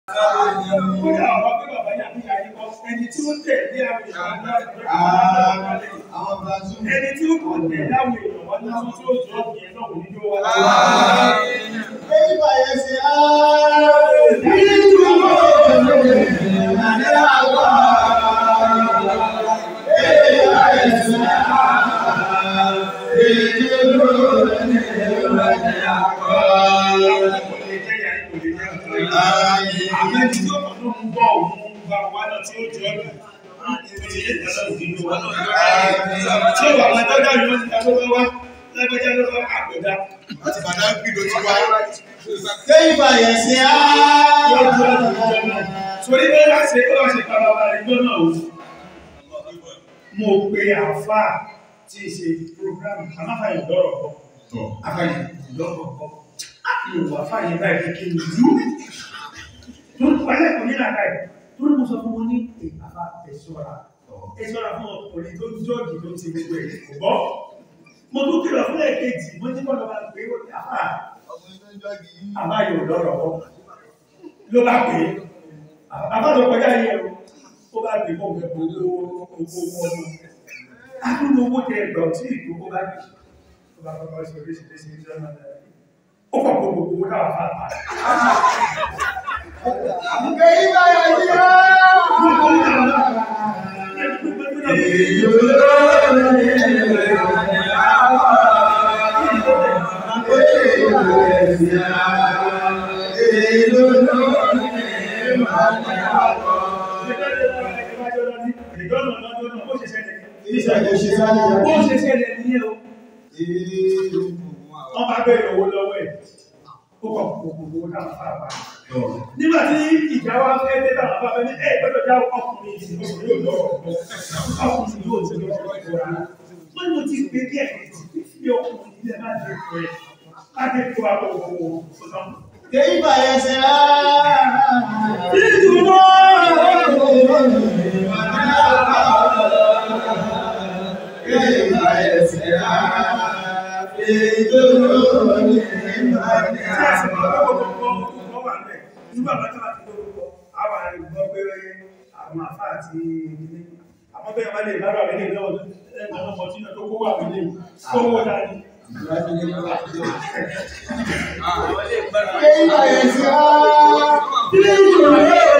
Kódà àwọn pé bàbá yà ní ayé kọ́, ẹni tí ó tẹ̀ ní àwọn èèyàn ní Àwọn Brazil. ẹni tí ó kọ̀ tẹ̀ láwọn èèyàn wọn ní tí ó jọ ìyẹn náà kò ní jó wa. Bẹ́ẹ̀ni báyẹn ṣe ààrẹ nínú ìrìnàjò àgbà. Bẹ́ẹ̀ni báyẹn ṣe ààrẹ nínú ìrìnàjò àgbà. Kò lè jẹ́ ìyá yìí, kò lè jẹ́ ọ̀tọ̀ yìí. Àmọ́ ẹni tí ó kọ̀ tó ń bọ̀ òun ń bá wa náà tí ó jọ ọ́ lù. Ìpèsè yẹn tẹ̀lé òdìdó wa náà. Tí ó wà wọn tọ́jà yìí wọ́n ti ta lọ́wọ́ wá, lágbẹ́jẹ́ lọ́wọ́ àgbẹ̀dá. Àti bàdá gbì ló ti wá. Bẹ́ẹ̀ni báyẹn ṣe ààrẹ. Torí pé wá ṣe ó wá ṣe pàbàbà ìjọ náà o. Mo pe àfáà tí ì ṣe program amáfàyè lọ́rọ̀ kọ́. Àfàyè lọ́rọ̀ kọ́. Mo wà fàyè báyìí kí n lù. Tó ń palẹ̀ kò ní làkà ẹ̀. Tó ní mo sọ fún wọn ní ìpàfà ẹ̀ṣọ́ra. Ẹ̀ṣọ́ra fún ọkùnrin tó ń jọ́ọ̀gì tó ti gbogbo ẹ̀ kò bọ́. Mo tún kìlọ̀ fún ẹ̀kejì, mo ní kọ́lọ́ máa gbé àfáà Ọkùnrin tó ń jọ́gì yìí. àbáyọ lọ́rọ̀ kọ́. Ló bá pè é àbájọ kọjá yẹ o ó bá gbé mọ́ ọ̀gbẹ́ owó owó owó ọmọ adúlọ owó tẹ ẹgbẹ̀ tí ìlú ó bá gbé ó bá kọ́kọ́ sí oríṣiríṣi ìjọ náà ó kọ̀ kó gbogbo owó náà fà á Bẹ́ẹ̀ni báyẹn ṣe Bó ṣe ṣẹlẹ̀ ní ẹ̀ o, wọ́n bá bẹ̀rẹ̀ owó lọ́wọ́ ẹ̀, ó kọ̀ gbogbo owó náà fà á nígbà tí ìjà wa fẹ́ dé tàbí bá fẹ́ ní ẹ̀ gbọ́dọ̀ já ọkùnrin ìsìn ọkùnrin yóò lọ́rọ̀ ọ̀pọ̀ ọkùnrin yóò ti lọ́rọ̀ ọ̀pọ̀ rárá wọ́n ní mo ti gbé díẹ̀ tí fi ọkùnrin ilẹ̀ máa dé fún ẹ láti fi wa lọ wọ ọ̀sán. Bẹ́ẹ̀ni báyẹn ṣe ààrẹ. ìdùnnú tí a sì máa gbọ́ gbogbo ọkọ̀ wà bẹ̀ nígbà bá tó láti gbogbo àwọn àrùgbọ́ pé àwọn àfá àti ilé àwọn bẹ́ẹ̀ wá lè lára rẹ̀ lè lọ́wọ́ ẹgbẹ̀rún ọmọ tí ó kó wà nílé kó wó dání Bẹ́ẹ̀ni báyẹn ṣe ààrẹ.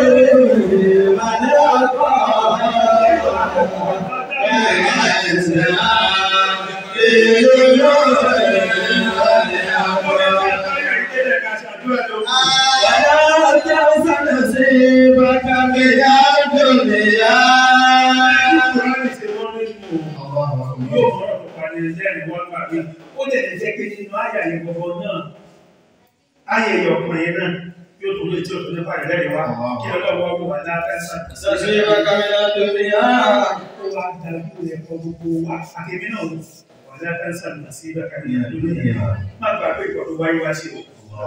Ayẹyẹ ọkùnrin náà yóò tó lè tí ó tó nípa ìrẹ́lẹ̀ wá kí ọlọ́wọ́ ọgbọ̀n wà láàáṣà. Ó wá dájú ẹ̀kọ́ gbogbo wa, àkèmí náà wà láàáṣà nà sí ìbẹ̀kà ní àdúgbò yẹn. Má gbàgbé ìkọ̀tọ̀ wáyé wá sí o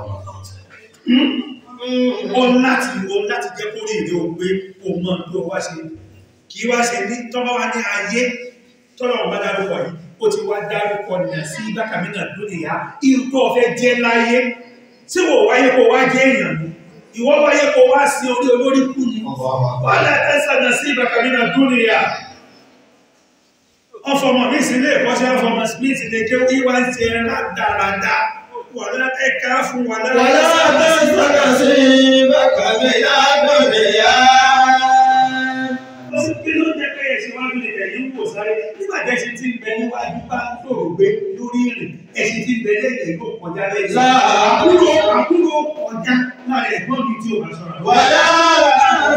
ó láti ó láti jẹ́ kó rí ìdí òun pé o mọ̀ bí o wá ṣe kì í wá ṣe ní tọ́bá wá ní ayé tọ́lọ̀ ọ̀bá dárúkọ yìí ó ti wá dárúkọ nà sí bákàmínà lónìí ya irú tó fẹ́ jẹ́ láyé tí wò wáyé kó wá jẹ́ èèyàn ni ìwọ wáyé kó wá sí orí olórí kú ni wọ́n lẹ́ tẹ́sà nà sí bákàmínà lónìí ya ọfọmọ mi sí ilé ìkọ́ṣẹ́ ọfọmọ smith lè ké wíwá ń ṣe rádaràdá wà lẹ́ẹ̀ká fún wà Lọ́sí kí ló jẹ́ pé ẹ̀ṣin wájú lè tẹ̀lé ń wò sáré nígbà tí ẹ̀ṣin tí ń bẹ níwájú bá tòrò gbé lórí ìrìn ẹ̀ṣin tí ń bẹ lẹ́yìn ìlú kọjá lẹ́yìn. Àkúrò àkúrò kọjá láàrin ẹ̀gbọ́n mi tí ò bá sọ̀rọ̀.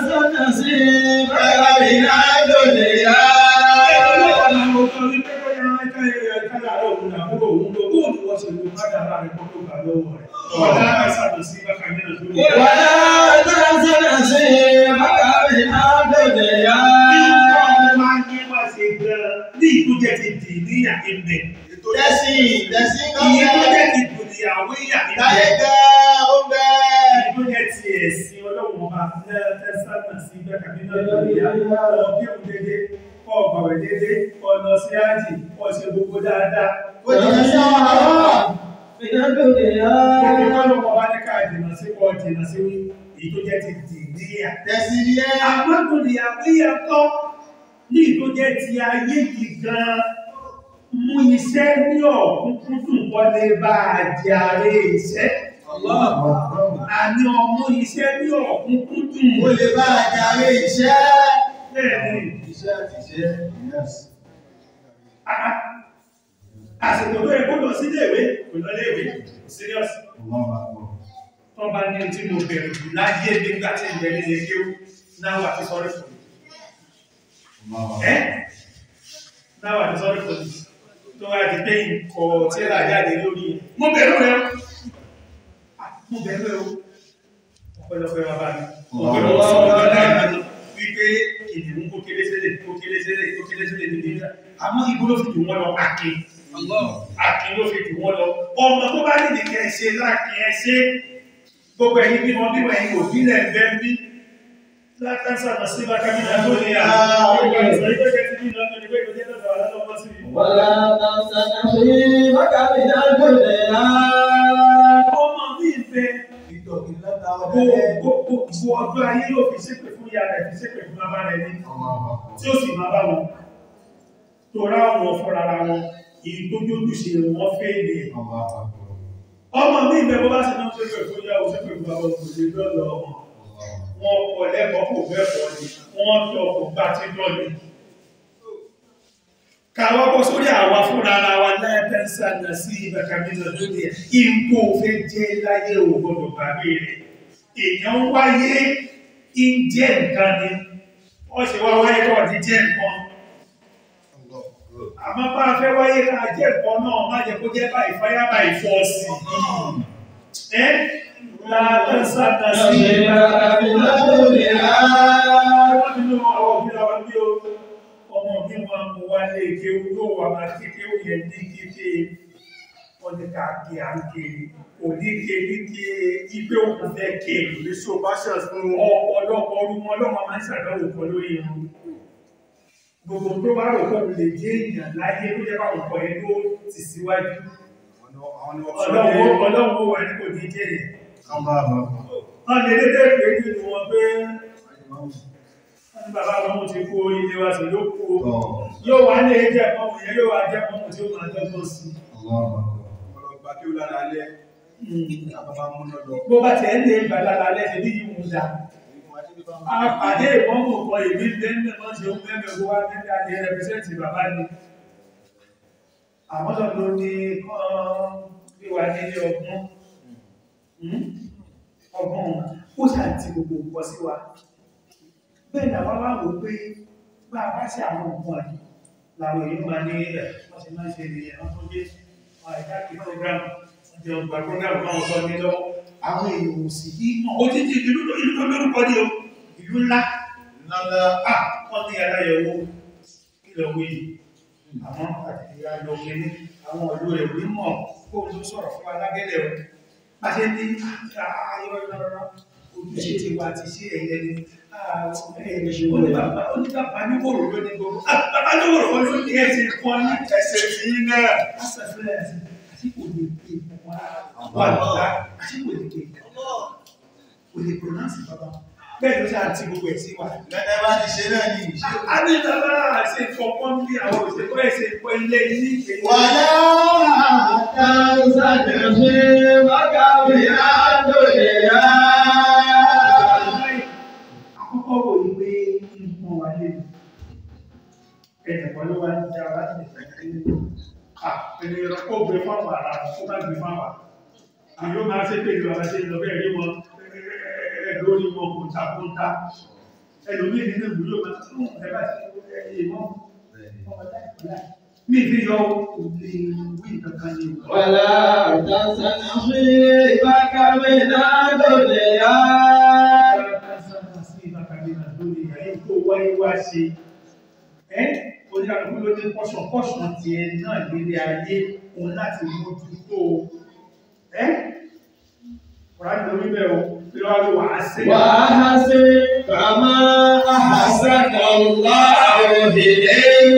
Ní ìtújẹ́ ti dì níyà ìbẹ̀. Tẹ́sí, tẹ́sí Ìyẹn tó kọ́kẹ́. jẹ́ ti dùn ìyàwó ìyà Táyé ìbẹ̀. gẹ́ ó bẹ́. Ìlú jẹ́ ti ẹ̀sìn ọlọ́run ọba tẹ́sánà sí bẹ́kàmínà lóríyá ọ̀kí òun dédé kọ́ ọ̀gbọ̀rẹ̀ dédé ọ̀nà sí ájì ọ̀ṣẹ̀ gbogbo dáadáa. Kò jìnà sí àwọn àárọ̀. Gbogbo ọlọ́run ọba ní ká jìnà sí kọ́ jìnà sí wí. ìtó jẹ́ ti dìníyà Tẹ̀sílíẹ̀. àmọ́tòlìyà wíyà kọ́ ní ìtó jẹ́ ti ayé yìí gan mú iṣẹ́ ní ọ̀kúnkúndùn wọlé bá àjàre iṣẹ́ àní ọmú iṣẹ́ ní ọ̀kúnkúndùn Ó lè bá àjàre iṣẹ́. bẹ́ẹ̀ni Iṣẹ́ àti iṣẹ́. Yes. Ah, àsìkò tó yẹ kó lọ sí iléèwé kò lọ iléèwé serious Allahu Akbar. tó bá ní tí mo bẹ̀rù jù láyé nígbà tí ìgbẹ́ nílé kéwú náà wà tí sọ́rí fún mi Allahu ẹ́ Akbar. náà wà tí sọ́rí fún mi tó wá di pé nǹkọ̀ tí ó jáde lórí mo bẹ̀rù rẹ o Ah, mo bẹ̀rù rẹ o ọ̀pọ̀lọpọ̀ bàbá mi ọ̀pọ̀lọpọ̀ sọ̀rọ̀ náà wípé kìnìún kó kéré sílẹ̀ kó kéré sílẹ̀ kó kéré sílẹ̀ níbi ìgbà àmọ́ ibo ló fi jù wọ́n lọ akin akin ló fi jù wọ́n lọ ọmọ tó bá nìdí kẹ́ ẹ ṣe láàkin ẹ ṣe gbogbo ẹ̀yin bí wọn bí wọn ẹ̀yin òbí lẹ̀ ń bẹ́ ń bí látàṣà náà sí bá kábínà tó ní àwọn ìgbà ìgbà ìgbà tí bí lọ́tọ̀ ní pé kò jẹ́ lọ́tọ̀ àwọn ọmọ sí i. ولا تنس نصيبك من الدنيا ọmọ mi ń bẹ Ìtọ̀kì lọ́ta ọ̀dẹ́lẹ̀. gbogbo ọdún ayé ló fi ṣépè fún ìyá rẹ̀ fi ṣépè fún bàbá rẹ̀ ní Allahu Akbar. tí ó sì máa bá wọn tó rá wọn fúnra ara wọn èyí tó jójú ṣe wọn fẹ́ ilé Allahu Akbar. ọmọ mi ń bẹ bó bá ṣe náà ṣépè fún ìyá ò ṣépè fún bàbá òkú lè lọ́lọ́ ọmọ wọn kọ lẹ́kọ̀ọ́ kò bẹ́ẹ̀kọ́ ni wọ́n tọ́ kò gbá tí lọ́ni káwọ́ bọ́ sórí àwa fúnra ara wa lẹ́ẹ̀tẹ́sà nà sí ìbẹ̀kàmínà lórí ẹ̀ ipò fẹ́ jẹ́ láyé ò gbọdọ̀ gbàgbé rẹ̀ èèyàn wáyé ń jẹ́ nǹkan ni wọ́n ṣe wá wáyé kọ́ ní jẹ́ nǹkan àmọ́ bá a fẹ́ wáyé ká jẹ́ nǹkan náà má jẹ́ kó jẹ́ báyìí fáyà báyìí fọ́ọ̀sì ẹ́ látẹ́sà nà sí نصيبك من الدنيا nínú àwọn òbí àwọn bí o ọmọ bí wọn mú wá lé kéwú yóò wà máa kí kéwú yẹn ní kíké wọn ní ká kí à ń kiri òní kiri kí ipe òkú fẹ́ kiri Ní so bá ṣẹ̀ fún ọ̀pọ̀lọpọ̀ ọdún wọn lọ́mọ máa ń ṣàdánwò kan lórí irun gbogbo tó bá rò pé òun lè jẹ́ èèyàn láyé tó jẹ́ báwọn ọkọ̀ yẹn tó ti síwájú àwọn ni wọ́n ọlọ́run ọlọ́run ó wà ní kò ní jẹ́ yẹn Allahu Akbar. wọ́n lè dédé pé nínú wọn pé wọ́n ní bàbá wọn ti kó ilé wa sí yóò kó yóò wá ní ẹjẹ́ ọmọ yẹn yóò wá jẹ́ ọmọ tí ó máa dọ́gbọ́n sí Allahu Akbar. Ọlọ́gbà kí ó lára alẹ́. Àbábá múná lọ. bó bá tẹ̀ ń lè ìbàlára lẹ́sẹ̀ bí yìí mú dá àpàdé ìwọ́n mú kọ ìbí bẹ́ẹ̀ mọ́ sí ó mẹ́mẹ́ owó wá mẹ́mẹ́ àti rẹpẹsẹ́ntì bàbá ni àwọn lọ́dọ̀ ní kán bí wà nílé ọgbọ́n ọgbọ́n ó ṣàtì gbogbo nǹkan sí wa bẹ́ẹ̀ ni àwọn wá wò pé bá a bá ṣe àwọn nǹkan yìí làwọn èèyàn máa ní ẹ̀ wọ́n ti máa ń ṣe nìyẹn wọ́n tó dé àìdáàkì program ọjọ́ ọgbà program náà sọ ní lọ́wọ́ àwọn èèyàn ò sì yí mọ́ ó ti di ìlú ìlú tó lórúkọ ní o ìlú ńlá Nálá. ah wọ́n ní aláyẹ̀wò kílọ̀ wí àwọn àti ayọ̀ kìíní àwọn ìlú rẹ̀ wí mọ̀ kó o tó sọ̀rọ̀ fún alágẹ́lẹ̀ o bá ṣe ní ayọ̀ ìlọ́rọ̀ ojúṣe ti wà ti ṣe ẹ̀yẹ ni oníbàbá níwòrò ló ní gbogbo bàbá níwòrò ló ní ẹsẹ̀ kan ní Ẹsẹ̀ tí í náà. asàfilẹ̀ àti kò lè pè wá wà lọ́la àti kò lè pè kò lè pronounce bàbá bẹ́ẹ̀ ló ṣe àti gbogbo ẹ̀ sí wa. Lẹ́nẹ̀ bá ti ṣe náà ní ìṣe. a ní bàbá àṣẹ ìfọ̀pọ̀ ń bí àwọn òṣèlú ẹ̀ṣẹ̀ ìfọ̀ ilé ilé ìgbé. Wàlá تنس نصيبك من الدنيا Àkọ́kọ́ wò ní pé nǹkan wà lè ẹ̀dẹ̀kọ́ ló wá ń já wá ní ìfẹ́ ẹni kó gbé fáwọn ará kó má gbé fáwọn. Àyó máa ṣe pé ìlú àwọn ṣe lọ bẹ́ẹ̀ rí wọn ẹ̀ lórí wọn kò ta kó ta. Ẹlòmíì nínú ìlú yóò máa tún ẹ bá ṣe ẹyẹ mọ́. Mi fi yọ òkè wí kankan ní ìlú. ولا تنس نصيبك من الدنيا Oníkàlùkù ló ní pọ́ṣọ̀pọ́ṣọ̀ ti ẹ náà lórí ayé òun láti mójútó ẹ́ Kùránì lórí bẹ́ẹ̀ o, tí wọ́n ló wà á sí. وأحسن كما أحسن الله إليك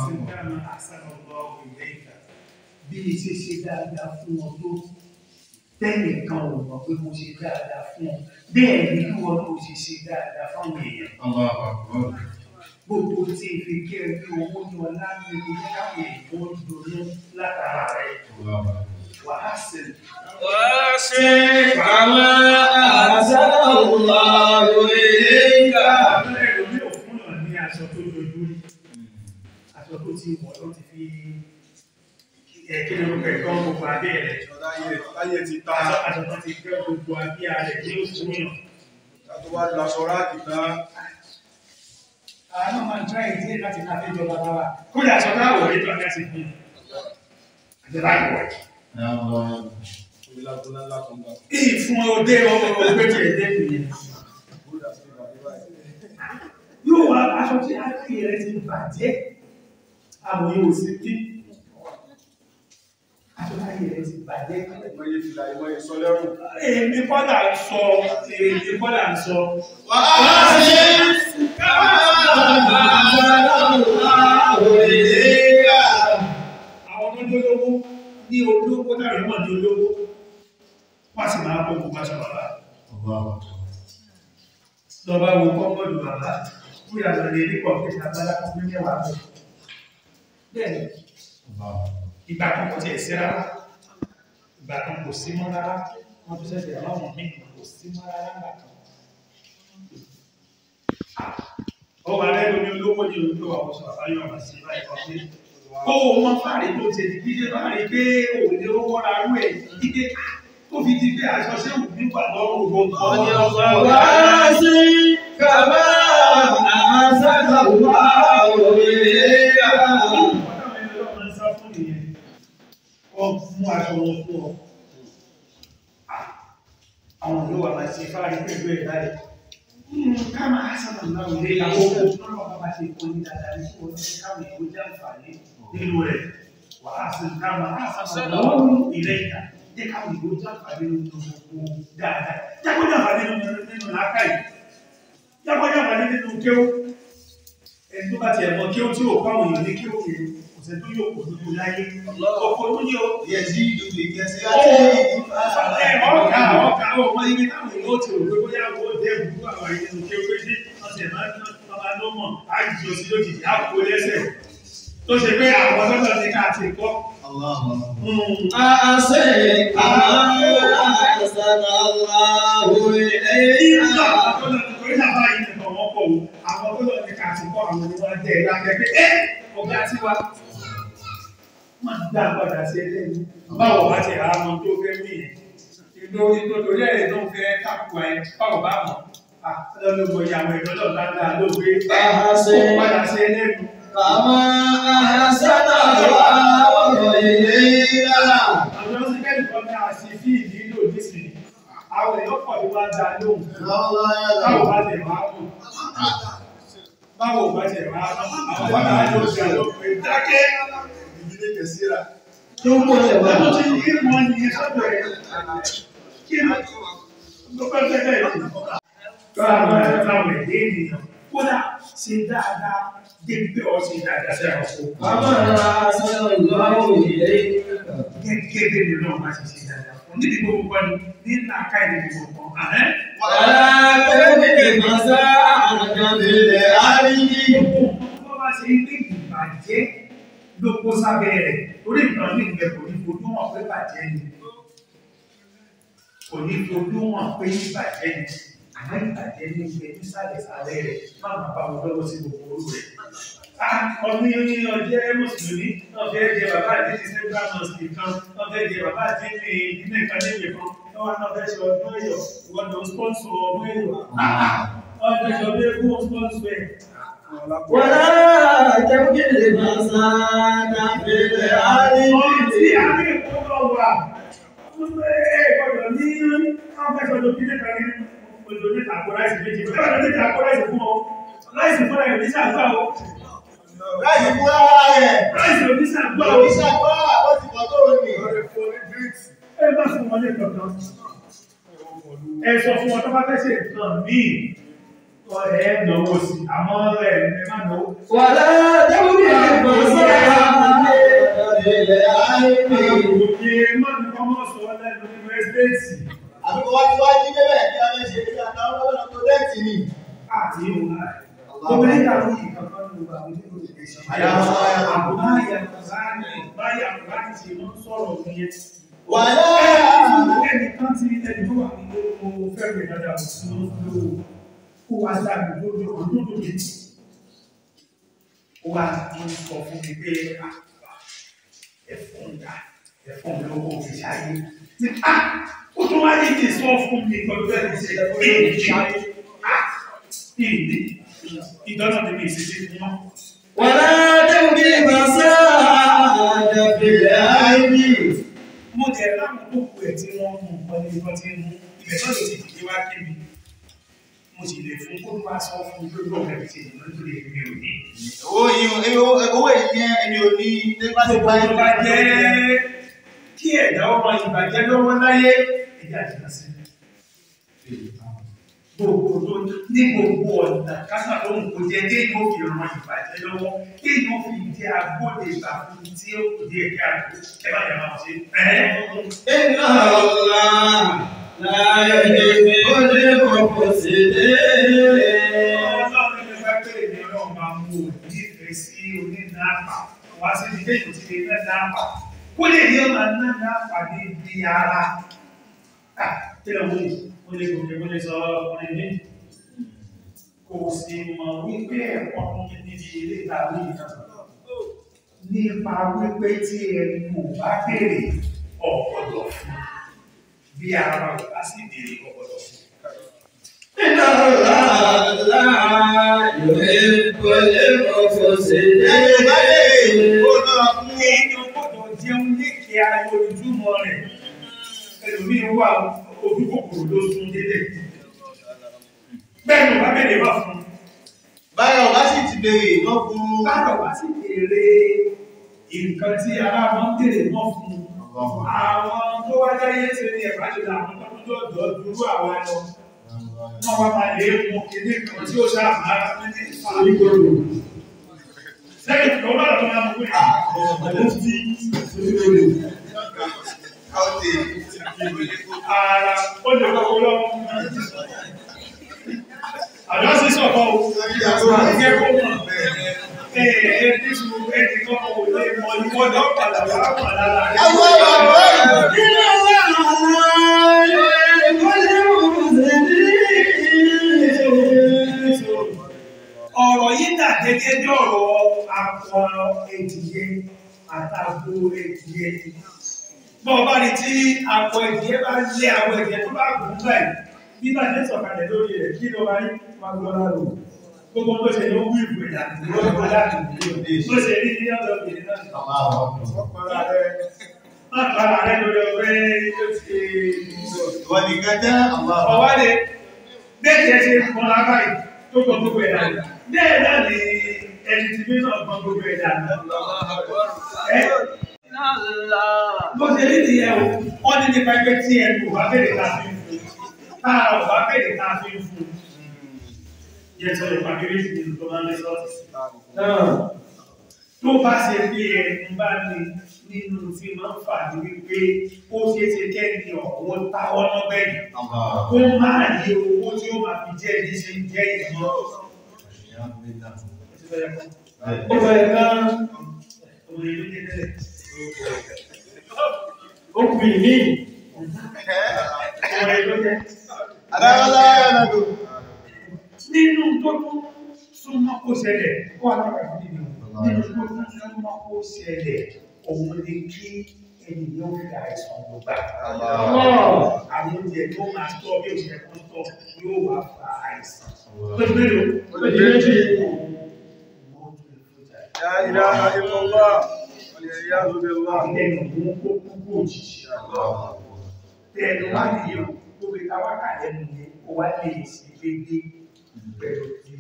Bí i ṣe ṣe dáadáa fún ọ tó tẹ́nìkan ò mọ̀ pé mo ṣe dáadáa fún ọ bẹ́ẹ̀ ni kí wọn náà ṣe ṣe dáadáa fáwọn èèyàn gbogbo tí n fi kí ẹ bí owó ní ọlá ní ewu ní káwọn èèyàn ó dùnú látara rẹ wàá sì وأحسن كما أحسن الله إليك abẹ́rẹ́ lórí òfin náà ní aṣọ tó dojú rí aṣọ tó ti wọ̀ ló ti fi ẹ̀ kí ni ó fẹ́ gbọ́n gbogbo abẹ́ rẹ̀ Láyé ti ta, aṣọ aṣọ tó ti gbẹ́ gbogbo abẹ́ rẹ̀ ní oṣù yàn. tó wá lọ aṣọ ráàkì náà. àwọn máa ń try ìdí láti máa fi jọba bá wa kódà aṣọ táwọn òwe tó ọ̀gá ti fi àti láti wọ̀ ẹ̀. Ìlà tó ńlá ńlá kan gbà. ìfún ọdẹ ọmọ ọgbẹ́ tí ẹ̀ dẹ́kun yẹn. Bódà sí ìbàdí báyìí. yóò wá aṣọ tí aláìyẹ rẹ ti bàjẹ́ àmọ́ yóò sì dí aṣọ tí aláìyẹ rẹ ti bàjẹ́ Ìmọ̀ye fìlà, ìmọ̀ye sọ lẹ́rù. èmi kọ́dà ń sọ èmi kọ́dà ń sọ وأحسن كما أحسن الله إليك àwọn tó jólówó ní olówó tàbí mọ̀ ní olówó wọ́n sì máa bọ́ gbogbo aṣọ bàbá lọ́ba wo kọ́kọ́dù bàbá bóyá lọ lè rí kọ̀ọ̀kẹ́ àgbàlá kan pín mẹ́wàá bẹ̀ bẹ́ẹ̀ ìgbà kan kò tiẹ̀ sí rárá ìgbà kan kò sí mọ́ rárá wọ́n tún ṣẹ̀ṣẹ̀ láwọn míì kò sí mọ́ rárá nígbà kan. ó wà lẹ́nu ní olówó ní olówó àwọn oṣù àbáyọ ọ̀nà sí báyìí kan pé kó o mọ fàárì tó ṣe ní kíkẹ́ fàárì pé òun ni owó ra rú ẹ̀ kíkẹ́ tó fi di pé aṣọ ṣé òun nígbà lọ́rùn gbogbo ọ̀nà ọ̀gá وأحسن كما أحسن الله إليك mú aṣọ wọn fún ọ. Àwọn ìlú wa máa ṣe fáàrí pẹ̀lú ẹ̀ láì. Ká máa sábà náà wọlé àkókò lọ́nà bá bá ṣe kó ní dáadáa ní kó ní káwọn èèyàn jẹ́ àǹfààní nínú rẹ̀. Wà á sì ká máa sábà náà ilé ìta. Jẹ́ káwọn èèyàn jẹ́ àǹfààní nínú gbogbo dáadáa. Jákòó jẹ́ àǹfààní nínú làákàyè. Jákòó jẹ́ àǹfààní nínú kéwú ẹni tó bá ti ẹ̀mọ́ kí ó tí ò pàwọn èèyàn ní kí ó yẹ ọ̀sẹ̀ tó yóò kò dúdú láyé ọkọ̀ tó ní o Yẹ̀sí ìdúgbò ìgẹ̀sí ẹ̀ ọ̀gá ọ̀gá ọmọ ibi táwọn èèyàn ó ti rò pé bóyá owó dé ìbúrú àwọn èèyàn kí ó pé sí ọ̀sẹ̀ máa ń máa ló mọ̀ àìjì òsì lójijì àpò lẹ́sẹ̀ tó ṣe pé àwọn ọlọ́dọ̀ ní ká ti kọ́ أحسن كما أحسن الله إليك Àwọn ọlọ́dọ̀ ní ká ti kọ́ àwọn oníwà jẹ́ ìlàkẹ́kẹ́ ẹ́ ọ̀gá tí wá máa dá padà sí ẹlẹ́ni. Báwo bá ti ra ọmọ tó fẹ́ mí yẹn? Ìlú nítorí ẹ̀ tó fẹ́ kápùwà ẹ̀ báwo bá mọ̀? Lọ́lọ́gbọ̀ ìyàwó ìdọ́lọ̀ dáadáa ló gbé Ahasẹ́. padà sí ẹlẹ́nu. كما أحسن الله إليك Àwọn ọ̀sẹ̀ kẹ́lì kan ní àṣì fí ìdílò nísìnyí. Àwọn èèyàn pọ̀ ní wá dá lóhùn. Báwo bá tẹ̀ wá mọ̀? Báwo bá tẹ̀ wá mọ̀? Àwọn bá bá yóò ṣe àlọ́pẹ́ dákẹ́. Ìdílé kẹsíra. tó ń bọ̀ lẹ̀ wá. Ẹ̀mọ́ ti ní ìmọ̀ ní sọ́dọ̀ ẹ̀. Kí ni ló fẹ́ fẹ́ bẹ́ẹ̀ jù? Báwo ni táwọn ẹ̀dẹ́ ènìyàn kódà ṣe dáadáa débi pé ọ ṣe dáadáa sí àwọn ọkọ̀. كما أحسن الله إليك Gẹ́gẹ́ bí mi náà máa ṣe ṣe dáadáa fún níbi gbogbo kan ní nínú àká ìdí gbogbo kan. Àhẹ́. ولا تبغ مساءك بالأرض Gbogbo bá ṣe ń gbé ìbàjẹ́ ló kó sábẹ́ rẹ̀ torí nǹkan ní ìgbẹ́ kò ní fojú wọn pé bàjẹ́ ni. Kò ní fojú wọn pé ìbàjẹ́ ni. Àmọ́ ìbàjẹ́ ní ìgbẹ́ nísàlẹ̀ sàlẹ̀ rẹ̀ máa máa bá wọn lọ́wọ́ sí gbogbo orú rẹ̀. Ọdún ọjẹ́ Mùsùlùmí náà fẹ́ jẹ bàbá àdéhùn Central Mosque kan, náà fẹ́ jẹ bàbá àdéhùn ìdílé kan níbi kan, náà náà fẹ́ ṣe ọdún ẹ̀yọ̀, wọ́n lọ sponsor ọdún ẹ̀yọ̀. Ọdún ẹ̀yọ̀ lé fún sponsor ẹ̀. ولا تبغ مساءك بالأرض tí a ní ìkọ́kọ́ wà gbọ́dọ̀ ní ọ́fẹ́sọ̀dọ̀ kílé kan ní ojú ní tàkó láìsí méjì gbọ́dọ̀ ní tàkó láìsí fún ọ láìsí fún ẹ̀ ní sàgbà o Láì fún ara rẹ̀. láìsí òní sàgbà o Òrìṣà gbọ́ àwọn ti kọ́ tó rò ní. ẹ bá fún wọn ní kankan ẹ sọ fún wọn tó bá fẹ́ ṣe nǹkan míì ẹ náwó sí àmọ́ ẹ ẹ má náwó ولا تبغ مساءك في العلم Òye mọ́ni kọ́mọ́ sọ lẹ́nu nínú ẹ́stéètì Àbíkọ́ wá ti wá jí débẹ̀ kí a fẹ́ ṣe kí àtàwọn ọlọ́dọ̀ tó dẹ́ẹ̀tì ni. àti ìwọ̀n láì. Obìnrin kàwé ìkankan ló bá wọlé lórí ìgbésí. Àbúrò àyàkùnrin báyà kùnrin ṣe mọ́ sọ̀rọ̀ nìyẹn. Wàlá Ẹni kan ti ẹni tó wà nílé mo fẹ́ rẹ̀ dáadáa kò sí ló kó wá sáàbì lórí òdòdó mi. Ó wá ń sọ fún mi pé àpá ẹ̀fọn dà ẹ̀fọn mi lówó fi ṣáyé. Ní à ó tún wá ní kí n sọ fún mi pẹ̀lú bẹ́ẹ̀ ní ṣe èyí ṣáyé. Ìdí ìdáná mi mi ìṣesí fún wọn. ولا تبغي فساد في العلم Mo jẹ láwọn tó kù ẹ̀ tí wọ́n mú nǹkan ní nǹkan tí ń mú. Ibẹ̀ náà ló ti dìde wá kí mi. Mo sì lè fún kó wá sọ fún mi pé bọ́ọ̀lù ẹ̀ ti dìde nítorí èmi ò ní. owó yìí owó yìí ní ẹni ò ní nípa ti Gbogbo bá tó bá jẹ́ kí ẹ̀dá ọmọ ìbàjẹ́ lọ́wọ́ láyé ẹ̀dá àjìnà sí. Gbogbo tó ní gbogbo ọ̀nà kásà tó ń kó jẹ dé yóò fi ọmọ ìbàjẹ́ lọ́wọ́ kí yóò fi jẹ́ agbóde ìgbà fún tí ó kù díẹ̀ kí àgbo ẹ bá yà máa ṣe. إن الله لا يحب المفسدين Ọlọ́run ló fẹ́ pé èmi ọlọ́run máa mú o nífẹ̀ẹ́ sí onínàápà wá sí ibi téèyàn ti lè ná náàpà. Kó lè ní ọmọ ná náàpà ní ibi ara. À kí ló wọ́n yìí? Mo lè gòkè mo lè sọ ọkùnrin mi. Kò sì mọ̀ wípé ẹ̀kọ́ fún mi níbi ilé ìtàwé ìtàn. Nípa wípé tí ẹni kò bá béèrè ọ̀pọ̀lọ̀ fún. Bí ara ò bá sì béèrè ọ̀pọ̀lọ̀ fún. إن الله لا يحب المفسدين ẹni bá lè kó lọ́ra fún Èèyàn gbọ́dọ̀ jẹun lékè ayọ̀ ojúmọ́ rẹ̀. Ẹlòmí wà ojú kòkòrò ló sún délé. Bẹ́ẹ̀ni wà bẹ̀rẹ̀ wà fún. báyọ̀ bá sì ti béèrè wọ́n fún Báyọ̀ wá sí èrè nǹkan tí ara wọn tèrè mọ́ fún. Àwọn tó wá jáyé ṣe ní ẹ̀bá jù láwọn tó tó dọ̀ dúró àwa lọ. Wọ́n wá máa lè mú kíní kan tí ó ṣáà máa ń ní ìfàlígbòrò. Lẹ́yìn tó bá lọ́wọ́ máa mú pé àwọn tí káwọ́tì ara ó lè kọ́kọ́ lọ́wọ́. Àjọ́ sí sọ̀kọ́ o, àjẹ́ kó mọ̀. Ẹ̀ẹ́ ní ṣù ẹni kan kò lè mọ ìwọ́dọ̀ padà wá wà lára rẹ̀. ẹwọ́ ọ̀rọ̀ إن الله لا يحب المفسدين Ọ̀rọ̀ yìí dà gẹ́gẹ́ bí ọ̀rọ̀ akọ ẹ̀dìyẹ àtàgbò ẹ̀dìyẹ. Bọ́ọ̀ bá rí tí akọ ẹ̀dìyẹ bá lé àwọn ẹ̀dìyẹ tó bá gùn báyìí, bí bá jẹ́ sọ̀kalẹ̀ lórí rẹ̀ kí ló máa rí máa gbọ́ láàrò. Gbogbo tó ṣe ló wú ìwé ìdàgbò lọ́wọ́ láti Bó ṣe rí ní ọ̀dọ̀ obìnrin náà. Má para rẹ̀ lórí ọgbẹ́ tó ti ìwọ nìkan jẹ́ àwọn àwọn ọwádé bẹ́ẹ̀ tí ẹ ṣe fún ara yìí tó gbọ́ gbogbo ẹ̀dá bẹ́ẹ̀ náà ni ẹni tí bí náà gbọ́ gbogbo ẹ̀dá ẹ bó ṣe rí nìyẹn o wọ́n ní nípa ẹgbẹ́ tí ẹ kò bá bèrè ká fi ń fún táà ò bá bèrè ká fi ń fún yẹ sọ lè pàdé rí ìdílé tó máa ń lé sọ́ọ̀tì tó bá ṣe pé ẹni bá ní nínú tí máa ń fà ní wípé ó ṣeé ṣe kẹ́ni ọ̀wọ́ táwọn náà bẹ́ẹ̀ kó máa ní owó tí ó máa fi jẹ́ ní ṣe ń jẹ́ ìmọ̀. Ó bẹ̀rẹ̀ kan, Ọmọ ìlú ní tẹ́lẹ̀. ó kù ìní. Ọmọ ìlú jẹ́. adáwọlá ẹnàdó Nínú tó tún súnmọ́ kó ṣẹlẹ̀, kó alára nínú. Nínú tó tún súnmọ́ kó ṣẹlẹ̀, òun ni kí ènìyàn fi àìsàn ló gbà. Àwọn oúnjẹ tó máa tọ́ bí òṣèlú kan tọ́ yóò wá fa àìsàn. Tó ti mélòó? Ó di méjì. لا إله إلا الله والعياذ بالله Ẹnu mú kó kúkú òjijì. Tẹ̀lé wá nìyẹn, tó fi ká wákà lẹ́nu yẹn, ó wá lè ṣe déédéé pẹ̀lú ti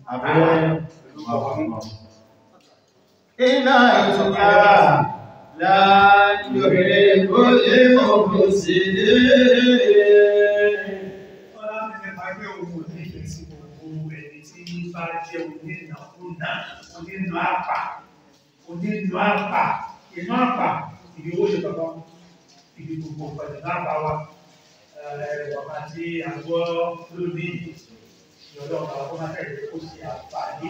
iná ìtura لا يحب المفسدين Ọlá ti fẹ́ máa gbé ohun ònífẹ̀ẹ́ sí gbogbo ẹni tí bá jẹ́ onínàkúnà, onínú àpà, onínú àpà, ìmọ̀ àpà ìdí owó ṣe bàbá ìdí gbogbo pẹ̀lú náà bá wa bàbá tí a gbọ́ lónìí ìyọ̀dọ̀ bàbá kó má tẹ̀lé kó sí àǹfààní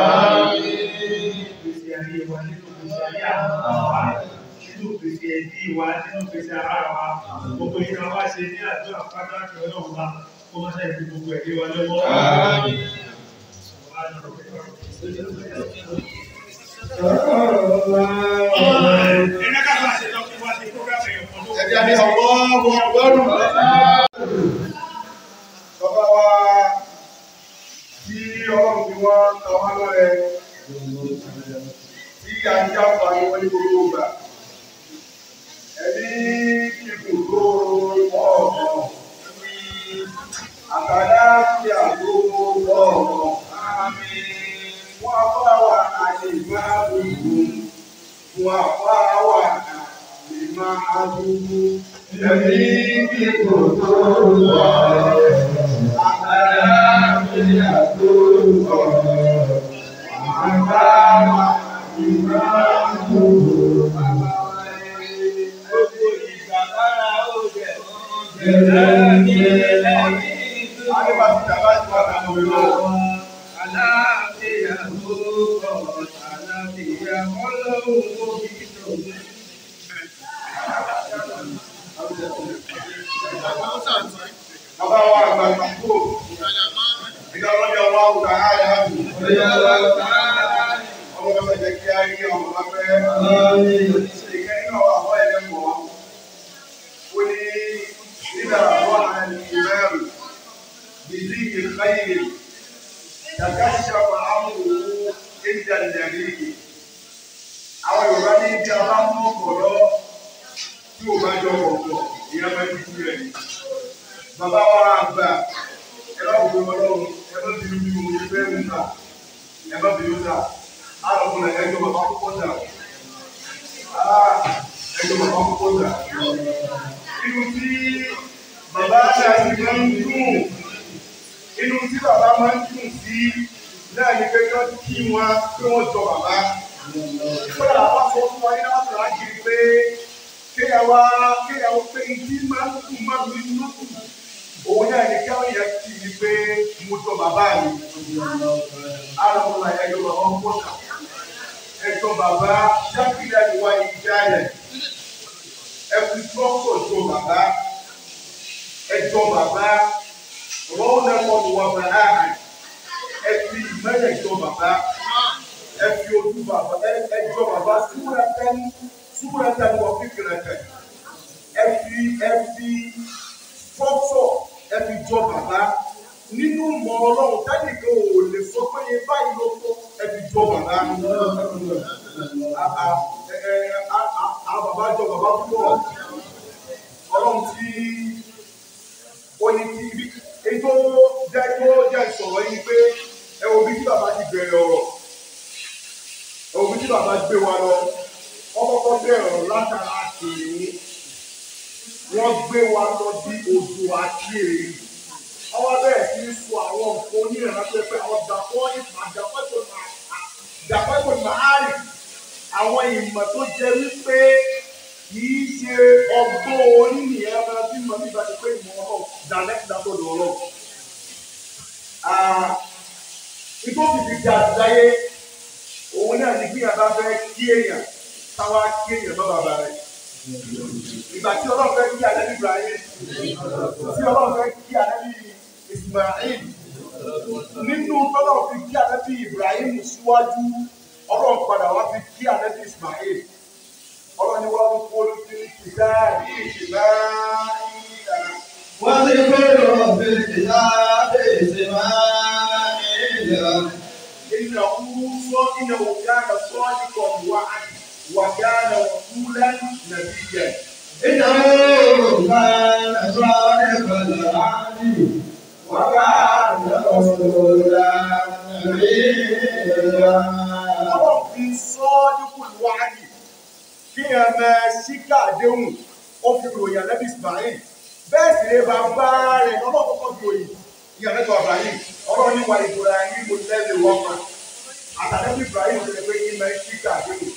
ìgbésí ayé wa nínú ìgbésí ayé àwọn ọmọ wa nínú ìgbésí ẹbí wa nínú ìgbésí ara wa gbogbo ìgbà wa ṣe ní àdúrà pátá kí ọlọ́run wa kó má tẹ̀lé gbogbo ẹ̀dí wa lọ́wọ́. Ẹ̀ka ká bá ṣe lọ kí wá sí program ẹ̀yọ̀ kan tó Ẹ̀dí àti ọ̀pọ̀ ọmọ ọgọ́rùn-ún. Bàbá wa tí ọlọ́run fi wọ́n ta wá lọ́rẹ tí a ń jáfa ní wọ́n ní gbogbo ìgbà. Ẹ̀mí kíkù tó ọ̀ọ̀kan. Àtàlá tí a tó ọ̀ọ̀kan. Wọ́n á bá wa àyè máa gbogbo. Wọ́n á bá wa àyè máa gbogbo. Ẹ̀mí kíkù tó ọ̀ọ̀kan. Àtàlá tí a tó ọ̀ọ̀kan. Àbá wa àyè máa gbogbo. Gbogbo ìgbà lára ó jẹ̀ Adébàtí Jàmbá ti wà láwọn ọmọ ìlú. Bàbá wa àgbà ìgbàgbọ́. Ìjọ ọlọ́jà wa àwùjọ àárẹ̀ àbù. Ọmọ bàbá jẹ́ kí á rí ọmọ bàbá ìkẹ́ nínú àwọn àwọn ẹlẹ́mọ̀. Ó ní nígbà àwọn àmì ìmẹ́rù. Bìdí ìkáyè. Yàtàṣàpá àmúwò ìjà ìjàdí. Àwọn Yorùbá ní bí a bá mú ọ̀pọ̀lọ́ tí ò bá jọ ọ̀pọ̀, ìyá máa ń dúró rẹ̀. Bàbá wa àgbà, ẹ bá wùdó ọlọ́run, ẹ bá bínú bí mo ṣe fẹ́ mú ta, ẹ bá bínú ta, á lọ fún ẹ ẹjọ́ bàbá púpọ̀ ta. Á ẹjọ́ bàbá púpọ̀ ta. Inú tí bàbá àti àti máa ń dùn inú tí bàbá máa ń dùn sí náà ni pé kán kí wọn pé wọn jọ bàbá. Kódà bàbá sọ fún wa ní láti rà kiri pé kéèyàn wá kéèyàn wá pé ìdí máa ń dùn máa ń rí inú dùn. Òun náà ni káwọn yẹn kì í pé mo jọ bàbá mi. Àlọ́ ẹ̀yọ́ bàbá ń pọ̀ kà. Ẹ̀jọ̀ bàbá Jákèjá ni wá ìjà rẹ̀. Ẹ̀kú tọ́kọ̀ jọ bàbá. Ẹ̀jọ̀ bàbá wọ́n lẹ́kọ̀ọ́ ní wọ́n bẹ̀ láàyè ẹ fi ìmẹ́lẹ̀ jọ bàbá ẹ fi ojú bàbá ẹ jọ bàbá súrẹ́tẹ́ súrẹ́tẹ́ wọ́n fi kìrẹ̀kẹ̀ ẹ fi ẹ fi fọ́fọ́ ẹ fi jọ bàbá nínú mọ ọlọ́run tẹ́nìkan ò lè sọ pé yẹn báyìí ló tó ẹ fi jọ bàbá a bàbá jọ bàbá púpọ̀ ọlọ́run tí ó ní kí ibi ètò jẹ́ tó jẹ́ sọ̀rọ̀ yìí pé ẹ wo bí tí bàbá ti bẹ̀rẹ̀ ọ̀rọ̀ ẹ wo bí tí bàbá gbé wa lọ wọ́n kọ́kọ́ bẹ̀rẹ̀ ọ̀rọ̀ látara kìnìún wọ́n gbé wa lọ bí odò àti èrè ọwọ́ bẹ̀rẹ̀ sí í sọ àwọn nǹkan onírànà pé pé àwọn dàpọ̀ ìmọ̀ dàpọ̀ tó máa dàpọ̀ tó máa rì àwọn ìmọ̀ tó jẹ́ wípé kìí ṣe ọgbọ́n orí nìyẹn máa fi mọ̀ nígbà tí pé ìmọ̀ ọlọ́run dàlẹ́ ìdàgbọ́dọ̀ ọlọ́run. Igbó fìdí di àtìláyé òun náà ní bí yàrá fẹ́ kí èèyàn táwa kí èèyàn bá bàbá rẹ̀. Ìgbà tí ọlọ́run fẹ́ kí ànábì Ibrahim tí ọlọ́run fẹ́ kí ànábì Ismail nínú tọ́lọ́run fi kí ànábì Ibrahim síwájú ọlọ́run padà wá fi kí ànábì Ismail ọlọ́ni wá ń kó lójú ìdá ní ìṣẹ̀lá ìlànà. wọ́n ti kúrò bèbè lábẹ́ ìsìnmáìlà. Inna sọ inna kana sadiqan wa'd wa kana rasulan nabiyyan. إنه كان صادق الوعد وكان رسولا نبيا Ọlọ́run fi sadiqul wa'd kí ẹ máa ṣíkà àdéhùn ó fi ròyìn ànábì Ismail bẹ́ẹ̀ sì lè bàbá rẹ̀ lọ́wọ́ kọ́kọ́ fi ròyìn ní ànábì Ibrahim ọlọ́run ní wa Ibrahim mo lẹ́lẹ̀ wọ́n ma àtàlẹ́bí Ibrahim ti lè pé kí máa ṣíkà àdéhùn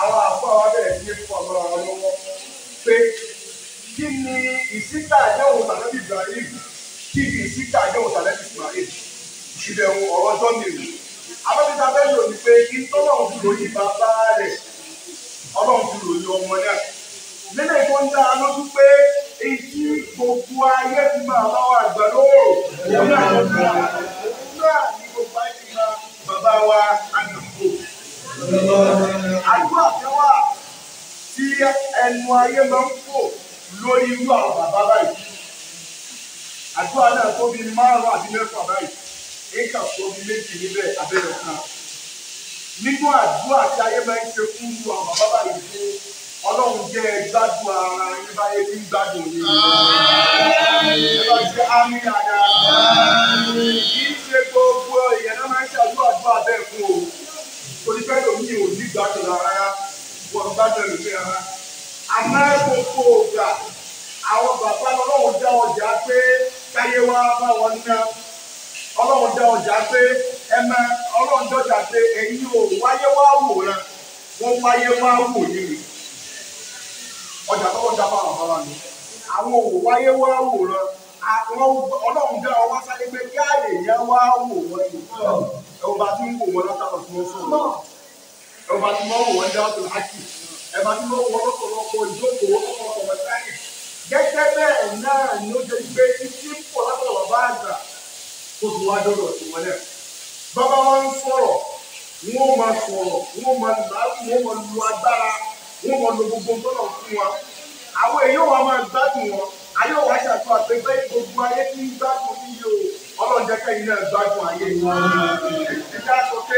àwọn àpò àwọn abẹ́rẹ́ sí ní fún ọmọ àwọn lọ́wọ́ pé kí ni ìsíkà àdéhùn tàbí Ibrahim kí ni ìsíkà àdéhùn tàbí Ismail ìbẹ̀wò ọ̀rọ̀ tó mìíràn abẹ́bíta bẹ́ẹ̀ lò ní pé kí tọ́lọ́run fi ròyìn bàbá rẹ̀ ọlọ́run fi ròyìn ọmọ náà nílẹ̀ tó ń dá a lójú pé èyí gbogbo ayé ti máa bá wa àgbà lóòrò òun náà ló ń bá òun náà ní gbogbo ayé ti máa bàbá wa àgbàgbò. àdúrà kan wà tí ẹnu ayé máa ń fò lórí irú àwọn bàbá báyìí àdúrà náà tó bí márùn-ún àbí mẹ́fà báyìí éka tó bí méjì níbẹ̀ abẹ́rẹ́ kan nínú àdúrà tí ayé máa ń ṣe fún irú àwọn bàbá báyìí fún ọlọ́run jẹ́ gbádùn ara yín báyé tí ń gbádùn yín. ẹ bá ṣe ámì àdá. kì í ṣe gbogbo èèyàn náà máa ń ṣàdúrà àdúrà bẹ́ẹ̀ fún o. onífẹ́ lòmí ò ní gbádùn rárá wọ́n gbádùn ẹ̀mí rárá. àmọ́ gbogbo ògbà àwọn bàbá ọlọ́run dá ọjà pé káyé wá bá wọn ná. ọlọ́run dá ọjà pé ẹ máa ọlọ́run dọ́jà pé ẹ̀yin ò wáyé wá wòran wọ́n wáyé wá wò yín ni ọjà tó wọ́n dábàá àwọn bàbá mi. Àwọn òwò wáyé wá wòran. Àwọn ọlọ́run dá ọ wá sáyé pé kí àlè yẹn wá wò wọ́n ni. Ẹ̀wọ̀n bá ti ń wò wọ́n látàkọ̀ tí wọ́n sọ̀rọ̀. Ẹ̀wọ̀n bá ti mọ́ wò wọ́n dá ọ̀tún láti. Ẹ̀wọ̀n bá ti mọ́ wọ́n lọ́pọ̀lọpọ̀ ìjókòó ọ̀pọ̀lọpọ̀ mẹ́tàlì. Gẹ́gẹ́ bẹ́ẹ̀ náà ni ó jẹ́ pé títí ń pọ̀ látọ̀ bàbá àgbà tó ti wá dọ́dọ̀ sí wọn náà. Bàbá wọn ń sọ̀rọ̀, wọ́n máa sọ̀rọ̀, wọ́n máa làágùn, wọ́n máa lu agbára wọ́n mọ lo gbogbo tọ́lọ̀ fún wa. Àwọn èèyàn wa máa gbádùn wọn. Ayé wa ṣàtúnṣe àti pé gbogbo ayé tí ń gbádùn níyì o. Ọlọ́run jẹ́ kẹ́yìn náà gbádùn ayé wọn. Ìjà sọ pé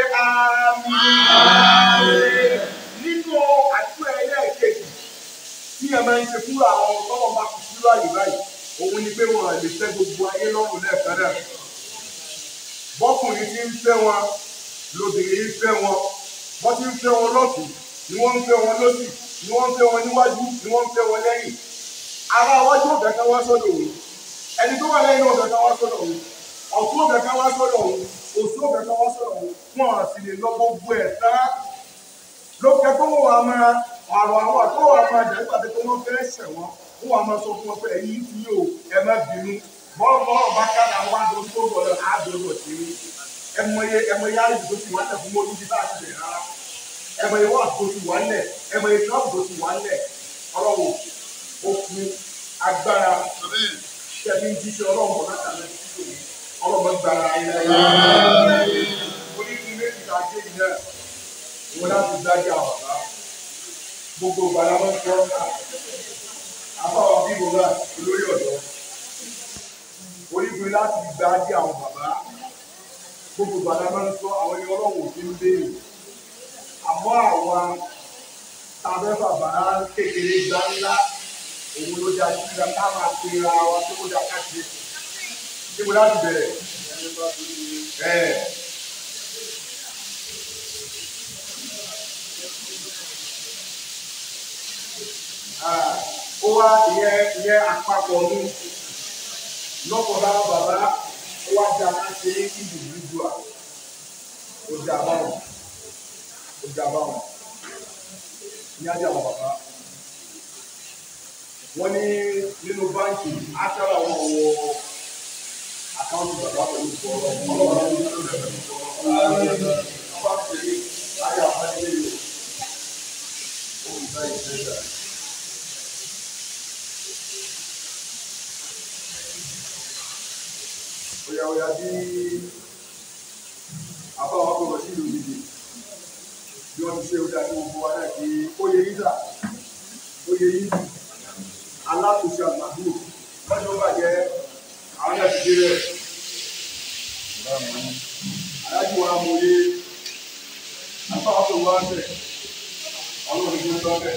àmín. Nínú àdúrà ẹlẹ́ẹ̀kejì tí ẹ máa ń ṣe fúnra àwọn tọ́wọ́ bá fi sílú àyè báyìí. Òun ni pé wọn lè fẹ́ gbogbo ayé lọ́rùn lẹ́ẹ̀kan náà. Bọ́kùnrin ti ń fẹ́ wọn, lóbìnrin ń fẹ́ wọn. Wọ́n ti ń fẹ́ wọn lọ́sùn ni wọ́n ń fẹ́ wọn lọ́sì ni wọ́n ń fẹ́ wọn níwájú ni wọ́n ń fẹ́ wọn lẹ́yìn ara iwájú ọ̀bẹ kan wá sọ́dọ̀ òun ẹni tó wà lẹ́yìn ọ̀bẹ kan wá sọ́dọ̀ òun ọ̀tún ọ̀bẹ kan wá sọ́dọ̀ òun òsì ọ̀bẹ kan wá sọ́dọ̀ òun wọn à sì lè lọ gbogbo ẹ̀ tán lókè tó wọ́n wà máa àrò àwọn àtọ́wọ́ wà máa jẹ́ nígbà tó wọ́n fẹ́ ṣẹ̀ wọ́n wọ́n wà máa sọ fún wọn pé ẹ̀yin ti yóò ẹ má bínú bọ́ọ̀ bọ́ọ̀ bá kára wá lórí tó bọ̀ lọ àádọ́rọ̀ sí ẹmọye ẹmọye àìsàn tó ti wá tẹ̀ fún mọ́ níbi tá a ti bẹ̀rẹ̀ rárá ẹmọ yẹn wà tó ti wà lẹ ẹmọ yẹn tó tó ti wà lẹ ọlọ́wọ́ òkú agbára tẹbi ń jíṣẹ́ ọlọ́wọ́ láti àlẹ títí òní ọlọ́wọ́ gbára ayé onídìí méjì tá a dé yìí náà wọn láti dájú àwọn bàbá gbogbo gbàdá wọn kọ àbáwọn bí wọn bá olórí ọ̀dọ́ onídìí láti dájú àwọn bàbá gbogbo gbàdá wọn sọ àwọn ẹni ọlọ́wọ́ òfin béèrè àmọ́ àwa tàbẹ́ bàbá kékeré gbá ńlá òun ló dá sí ìgbà ká máa pe ra wa tó kó dá káṣí níbo láti bẹ̀rẹ̀ ẹ̀. ó wá ìyẹn ìyẹn àpapọ̀ ní lọ́pọ̀ bá bàbá ó wá dá láti individual ó dá báwọn ìjàmbá wọn ní ajá wọn bàbá wọn ní nínú báńkì aṣáájú àwọn wọ àkáǹtì bàbá pẹ̀lú ìfọwọ́ ọlọ́wọ́ àwọn ìlú rẹ̀ pẹ̀lú ìfọwọ́ ọba tẹ̀lé ayé àfẹ́lẹ́ yìí ó ń bá ìfẹ́ dà. Oya oya bí àbáwọ̀ akọ̀rọ̀ sí ìlú yìí bí wọ́n ti ṣe ó dájú gbogbo wa náà kí ó yẹ yíjà ó yẹ yí alákòóso àgbàdo lọ́jọ́ bàjẹ́ àwọn náà ti dé rẹ̀ alájú wa mọ̀ yé àbáwọ̀ tó wá bẹ̀ ọlọ́run tó ń bá bẹ̀.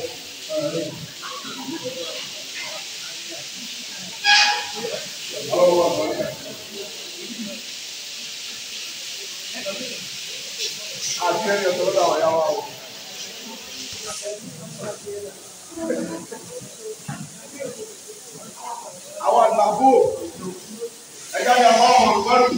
Ọlọ́run wà bọ̀ àti ẹni ọ̀tọ̀ lọ́dọ̀ àwọn ìyá wa o. Àwọn àgbàgbò ẹ̀yà ni àwọn ọmọ olùkọ́rù.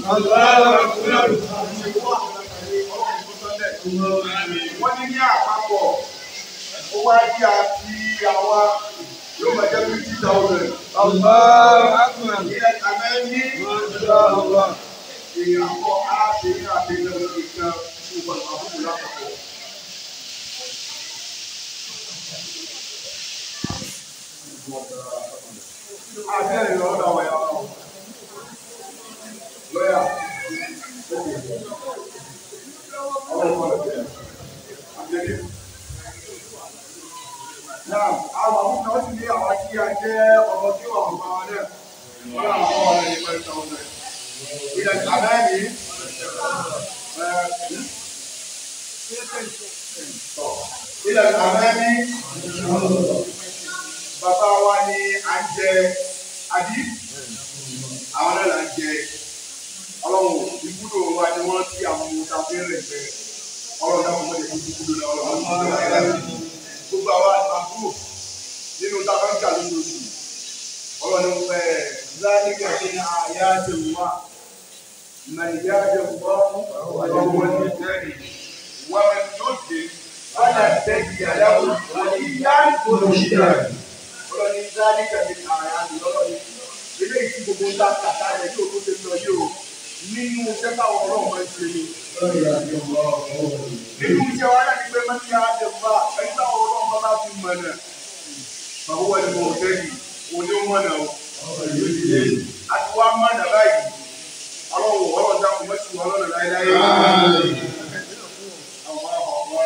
Wọ́n ní ní àpapọ̀ owó ajé àti àwa yóò máa jẹ́ fifty thousand. Allahu Akbar. ilẹ̀ àmẹ́ ní Masha Allah. èèyàn kọ́ aláṣẹ ní àtẹ̀lẹ́ lórí kan gbogbo àbúkù lápapọ̀. Abẹ́rẹ́ lọ́dọ̀ àwọn ẹ̀yà wọn. Lọ́yà. Ọlọ́pàá lọ́dẹ̀. Àbẹ́rẹ́. Náà, àwọn àbúkù náà sì ní àwọn tí a jẹ́ ọmọ tí wọ́n mọ̀ wọn náà. Wọ́n náà wọ́n wọ́n ní five thousand. Ilẹ̀ àbẹ́rẹ́ ilẹ̀ àbẹ́rẹ́ bàbá wa ni à ń jẹ àbí àwọn náà là ń jẹ ọlọ́run ibùdó wa ni wọ́n ti àwọn ohun tá a fi ń rẹ̀ jẹ ọlọ́run náà wọ́n lè fi ibùdó náà ọlọ́run gbogbo àwa àbúrò nínú tá a bá ń jà lóṣooṣù ọlọ́run ní wọ́n ẹ̀ láàrin àti àyà àti ìwà màlìyá àti ìwà ọwọ́ ní ìjẹ́rìí wọ́n mẹ́ lóde wọ́n yà tẹ́jì àyàwó wọ́n yá olùṣíà ọlọ́ni láàrin àti àyà àti ọlọ́ni eléyìí tí gbogbo ń ta kàtà rẹ̀ yóò tó ṣe lọ yóò nínú iṣẹ́ táwọn ọlọ́run máa ń ṣe ni nínú iṣẹ́ wa náà ni pé mọ́tí àjẹ bá ẹni táwọn ọlọ́run bá bá fi mọ̀ náà bàbá wà ní mo fẹ́ yìí òní ó mọ̀ náà o àti wá mọ̀ náà báyìí ọlọ́run ọlọ́run dákun mọ́tí wọn lọ́nà láéláé àwọn àwọn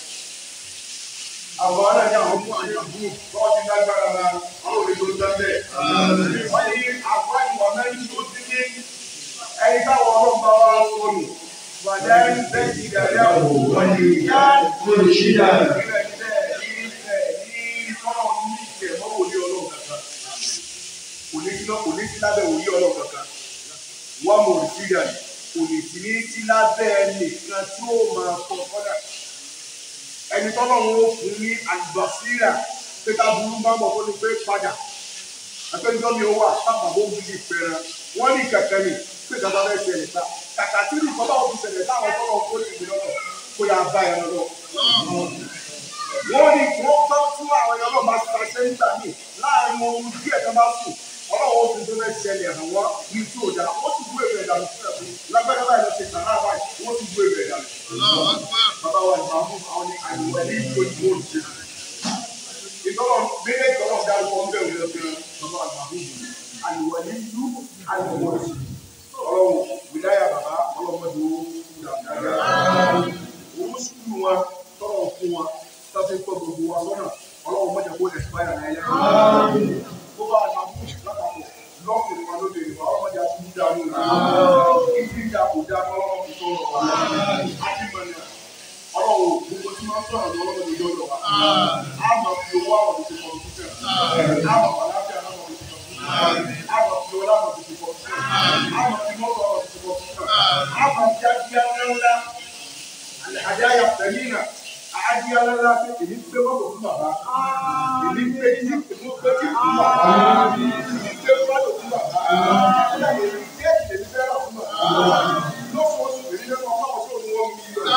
àwọn ará ní àwọn fún àyè àbúrò bọ́ọ̀ ti lágbára la àwọn òde tó ń tẹ́lẹ̀ wọ́n yí àgbá ìwà mẹ́rin tó ti ní ẹni táwọn ọlọ́run bá wá sọnù wàdà ń bẹ́ ti dàrí àwọn wọ́n yí yá olùṣídà ìrẹ̀ ìrẹ̀ ìrẹ̀ ní kọ́nà ní ìtẹ̀ mọ́ wòlé ọlọ́run kankan kò ní sí kò ní sí lábẹ́ wòlé ọlọ́run kankan wọ́n mọ̀ òrìṣídà kò ní sí ní sí lábẹ́ nìkan tí ó máa kọ́ kọ́dà ẹni tọ́lọ́ wọn ó fún ní àlùbọ́síra pé ká burú bá mọ̀ kó ní pé padà ẹgbẹ́jọ́ mi ó wà pápá bó ń bí ìpẹ́rẹ́ wọ́n ní kẹ̀kẹ́ ni pé kàkà bẹ́ẹ̀ ṣẹlẹ̀ ta kàkà tí nìkan bá òfin ṣẹlẹ̀ táwọn tọ́lọ̀ kó lè gbé lọ́wọ́ kó yà bá ẹ̀ lọ́wọ́. wọ́n ní wọ́n bá fún àwọn ẹ̀yọ́ náà bá ta sẹ́ńtà mi láàrin ohun díẹ̀ tó bá sùn ọlọ́wọ́ òfin tó fẹ́ ṣẹlẹ̀ hàn wọ́n ní tí ò dá wọ́n ti gbé ìbẹ̀rẹ̀ dànù sílẹ̀ fún lágbẹ́dẹ́ báyìí lọ sí sàrà báyìí wọ́n ti gbé ìbẹ̀rẹ̀ dànù. bàbá wa ìgbà fún àwọn ní àyẹ̀wò ní ìlú ìlú òjì ìtọ́lọ̀ méjì ìtọ́lọ̀ dárúkọ ń bẹ̀rù lọ sí bàbá àgbà fún ìlú àyẹ̀wò ní ìlú àyẹ̀wò òjì ọlọ́run wìláyà bàbá ọlọ́mọdé owó dáadáa owó sùkúrù wọn tọrọ fún wọn tọ́sí tọ́ gbogbo wa lọ́nà ọlọ́run mọ̀jẹ̀ kó ẹ̀sìpáyà náà yẹ tó bá àgbà fún ìlú lápapọ̀ lọ́kùnrin wa lóde ìwà ọlọ́mọdé àti ìdá lónìí ìdí ìjà kò dá ọlọ́run fi tó rọ̀ wá àti mọ̀nà ọlọ́run gbogbo tí wọ́n sọ̀rọ̀ ní ọlọ́run ìjọ lọ wa á máa fi owó àwọn òbí ti kọ̀ ọ́ sísẹ̀ á máa wà láfíà náà wọ́n ti kọ̀ ọ́ sísẹ̀ á máa fi ọlá àwọn òbí ti kọ̀ ọ́ sísẹ̀ á máa fi mọ́tò àwọn òbí ti kọ̀ ọ́ sísẹ̀ á máa fi adíyá ńlá àdáyà pẹ̀línà adíyá ńlá pé èmi gbé mọ́tò fún bàbá èmi gbé tí mo gbé tí fún bàbá èmi gbé mọ́tò fún bàbá èmi gbé tí èmi fẹ́ rà fún bàbá lọ́sọ̀ọ́sọ̀ èmi lẹ́nu ọmọ ọ̀ṣọ́ òun wọ́n mi lọ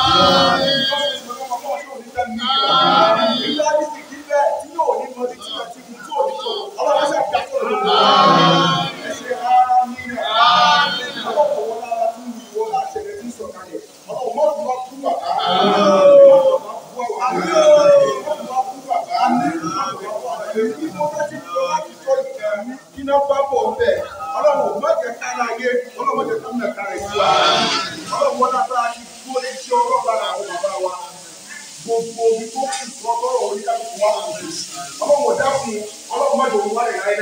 Ọlọ́run má jẹ́ kára ayé, ọlọ́run má jẹ́ ká mẹ́ta rẹ̀ sí wa. Ọlọ́run wọlé agbára ti dúró ní iṣẹ́ ọlọ́run lára àwọn bàbá wa gbogbo omi tó kù fún ọlọ́run oníkàlùkù wa kù sí. ọlọ́run ọ̀dá fún ọlọ́run má dòun wá lè ráyé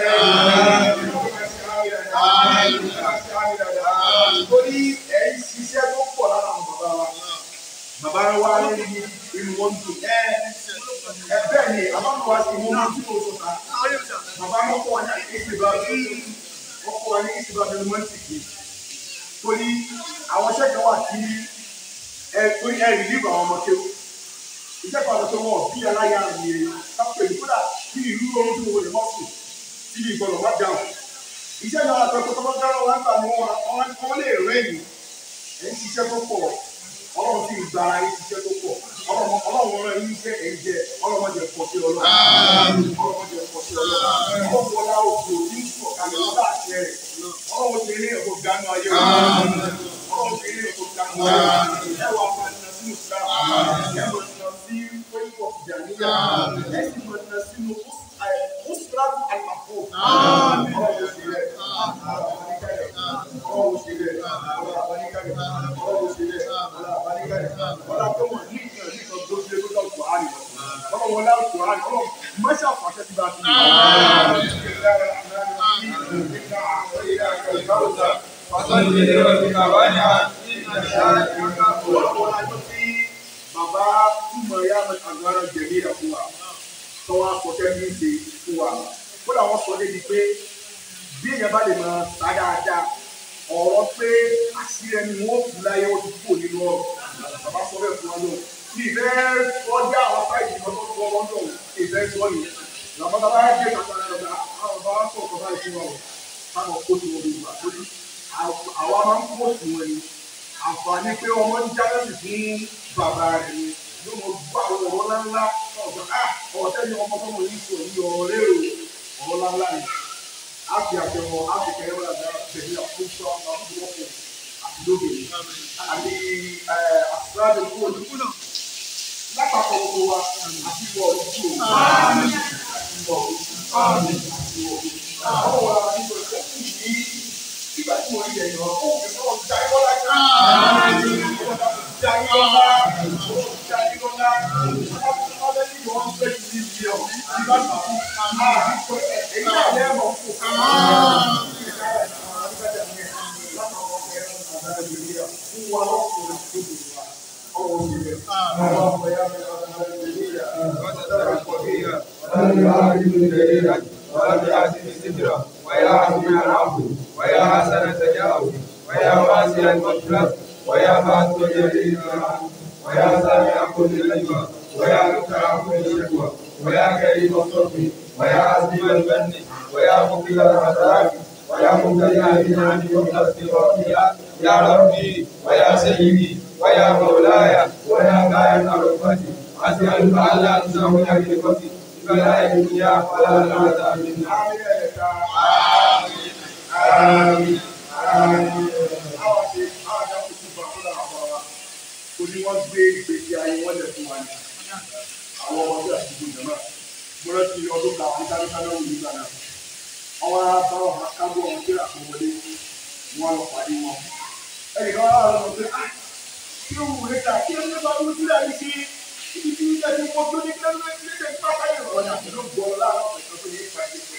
láyé. torí ẹ̀ ń ṣiṣẹ́ tó pọ̀ lára àwọn bàbá wa. bàbá wa ní inú wọn dùn. ẹ ẹ bẹ́ẹ̀ ni àbámu wa sì mú un tí mo sọ ta. bàbá mi kọ́ wa ní ìsìnbà wọ́n kọ́ wa ní ìsìnbà bẹ́ẹ̀ mọ́ ti kì. torí àwọn sẹ́kẹ̀ wà tí ẹ torí ẹ rìlíìfù àwọn ọmọ kéwù iṣẹ́ kan tó wọ̀ bí aláya mi kápẹ́ ní kódà bí ìlú ohun tó wọlé mọ́tò tí ìgbọ̀nà wá dáhùn. iṣẹ́ náà àti ọkọ̀ tó bá dáná wọn gbà ní wọn wọn lè rẹ́yìn ẹ̀ ń ṣiṣẹ́ tó pọ̀ ọlọ́run sì gba ara yín ṣiṣẹ́ tó pọ̀ ọlọ́run ọlọ́run rẹ̀ yín jẹ́ ẹ̀jẹ̀ ọlọ́mọdé pọ̀ sí ọlọ́run ọlọ́mọdé pọ̀ sí ọlọ́run ọlọ́mọdé òkú ní sọ̀kalẹ̀ ọlọ́dà àṣẹ rẹ̀ ọlọ́mọdé ní ẹ̀kọ́ gánú ayé rẹ̀ ọlọ́mọdé ní ẹ̀kọ́ gánú ayé rẹ̀ ẹ̀wà máa ń nà sínú sáà ẹ̀wà nà sí pẹ́ẹ́pọ̀ ìjànìyà ẹ̀sìn máa ń nà sínú ọ̀sùnràtù àlàfo ọlọ́mọdé sí rẹ̀ ọlọ́mọdé sí rẹ̀ ọlọ́mọdé sí rẹ̀ ọlá tó mọ̀ ní ìkànnì ní ìkan tó ṣe lórí ọ̀pọ̀ àrì ọlọ́ wọn láwọn ọ̀pọ̀ àrì ọlọ́ mọ́ṣẹ́ àfàṣẹ ti bá ti Bàbá túmọ̀ ya àgbára jẹ̀mí rẹ̀ fún wa, tó wá kọ̀kẹ́ ní ìṣe fún wa. Kódà wọ́n sọ débi pé bí èèyàn bá lè máa sá dáadáa, ọ̀rọ̀ pé àṣírí ẹni wọn ò kú láyé ó ti kú nínú ọ̀rọ̀ bàbá sọ bẹ́ẹ̀ fún wa lọ ní ìfẹ́ ọjà àwọn sáìdì kan tó kọ́ wọn lọ ìfẹ́ sọ yìí làwọn bàbá yẹn dé kàtà rẹ̀ lọ́dà àwọn bàbá sọ ọ̀kọ̀ báyìí fún wa o káwọn kó tí wọn lè gbà tó ní àwa máa ń kó tí wọn ni àǹfààní pé ọmọ ń já lẹ́sìn fún bàbá rẹ̀ ni yóò mọ gbọ́ àwọn ọ̀rọ̀ ńláńlá ọ̀gbọ̀n ah ọ̀tẹ́ ni ọmọ tọmọ yìí sọ yìí ọ̀rẹ́ o ọ̀rọ̀ ńláńlá ni a fi àtẹ̀wọ̀ a fi kẹ́rẹ́ wọn àgbà bẹ̀rẹ̀ àkóso àwọn àkóso wọ́pọ̀ àti lóde àti àtúrádé kúrò lápapọ̀ gbogbo wa àti wọ̀ ojú o àti wọ̀ ojú àti wọ̀ ojú. Àwọn wa nígbà tó kù ní nígbà tí wọ́n yẹ ìrọ̀ fún òfin náà já ikọ́ lájà. Já ikọ́ lá, já ikọ́ lá. Wọ́n fẹ́ kí wọ́n fẹ́ kí ní ibi ọ̀ nígbà tó kù. Èyí náà lẹ́ẹ̀mọ̀ kù. Fún wa lọ́kùnrin tó dùn wa. ويا حسن العفو ويا حسن التجاوز ويا واسع المغفرة ويا فاتح جليل الرحمة ويا سامع كل نجوى ويا مكره كل شكوى ويا كريم الصرف ويا عزيز البن ويا مقيل الحسرات ويا مبتدع بنعم والاستغفار يا ربي ويا سيدي ويا مولاي ويا قائم ركبتي أسألك ألا تنسى حقيقتي فلا يا فلا العذاب منا آمين آمين Oní wọ́n gbé ìgbésí ayé wọ́n lẹ̀ fún wa ní àwọn ọmọdé àti ìgbìmọ̀ náà. Mo rántí ọdún kan àwọn dáríkà náà wù nígbà náà. Àwọn abáwọ̀ akábọ̀ ọmọ tí àkọwọlé wọn lọ pàdé wọn. Ẹnìkan wá lọ pé ah kí ló wù níta kí ló bá wù sílẹ̀ ní sí ibi tí ilé ti mọ tó ní kẹ́lẹ́ ní ilé pápá yìí wọ́n yà ló gbọ́ láàárọ̀ pẹ̀lú tó ní ìpàdé pẹ̀lú.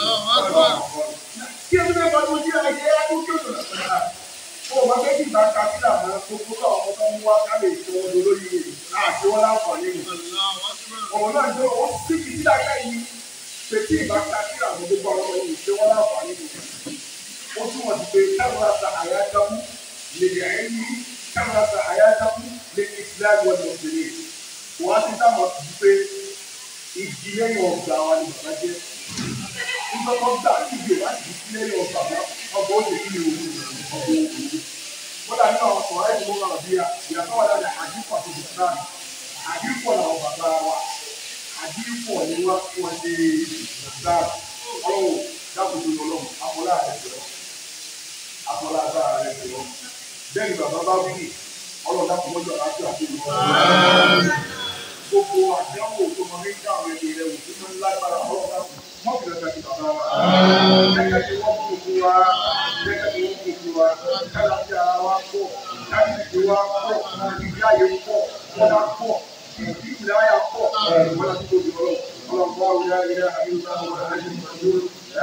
Kí ló dé bá wù sílẹ̀ ní ilé ẹ̀kú kí ó sọ̀rọ̀ sọ̀rọ̀ ó máa fẹ́ kí ìgbà ká sílẹ̀ àwọn gbogbo káwọn ọmọ tó ń wá ká lè ṣe wọn lórí rẹ̀ àti wọn láǹfààní nù. ọ̀rọ̀ náà jẹ́ wọ́n sì kì í dáká yìí pé kí ìgbà ká sílẹ̀ àwọn gbogbo àwọn ọmọ yìí ṣe wọn láǹfààní nù. ó túmọ̀ sí pé káwọn àṣà àyà dákú lè yà ẹ́ ní káwọn àṣà àyà dákú lè fi sílẹ̀ wọn lọ sí i. wọ́n á ti dámọ̀ sí pé igi lẹ́yìn ọgbà wa ni bàbá jẹ́. nígbà tó gbà kígbe láti fi lẹ́yìn ọgbà wa ọgbà ó lè kí ni òun ọgbà òun wọ́n dàbí àwọn sọ̀rọ̀ ẹ̀dùn wọn lọ bí i ìyàtọ̀ wà láti àdìpọ̀ àti ìsìlámù àdìpọ̀ làwọn bàbá wa àdìpọ̀ ni wọ́n fún wọn ṣe ìsìlámù ọlọ́wọ́ dákòtò lọ́lọ́ àpọ̀lá rẹ̀ jọ àpọ̀lá agbára rẹ̀ jọ bẹ́ẹ̀ ni bàbá bá wí ọlọ́dà kò mọ́jọ́ láti àti ìlú gbogbo àdánwò tó mọ ní ká àwọn ẹgbẹ́ rẹ̀ wò tó máa ń lágbára ọlọ́dà kò mọ́kìlẹ̀ kàkì bàbá wa gẹ́gẹ́ bí wọ́n gbogbo wa gẹ́gẹ́ bí wọ́n gbogbo wa kálábí ara wa pọ̀ káyìí wa pọ̀ ìdí ayé pọ̀ ọ̀dà pọ̀ ìdí ìdáyà pọ̀ wọ́n ti tóbi ọlọ́ ọlọ́pàá òyà ilẹ̀ àyùbá wọn àti ìmọ̀lú